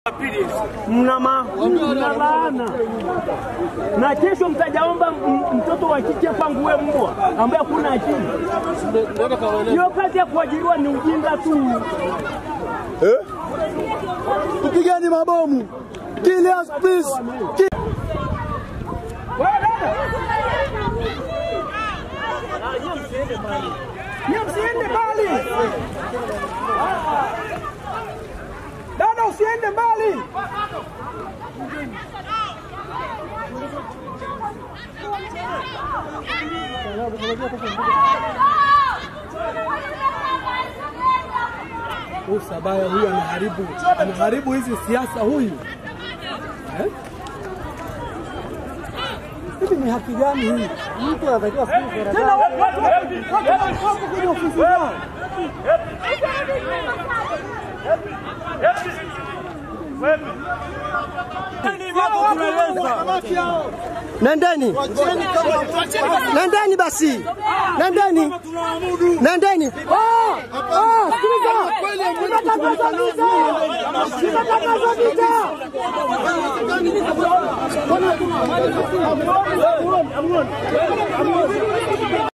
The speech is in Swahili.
mna ma- mna laana na kesho mtajaomba m- mtoto wa kike pangue mbwa ambaye hakuna akili. Hiyo kazi ya kuajiriwa ni ujinga tu. Tupigeni mabomu. Kill us please. Kill Nyie msiende mbali. Dada usiende mbali. Huyu Sabaya huyu anaharibu anaharibu hizi siasa huyu. Eh? Hivi ni haki gani hii? Mtu anatakiwa Tena watu watu watu wako kwenye ofisi zao. Nendeni, nendeni basi, nendeni, nendeni. Ah, ah, sikiliza, tunatangaza vita, tunatangaza vita.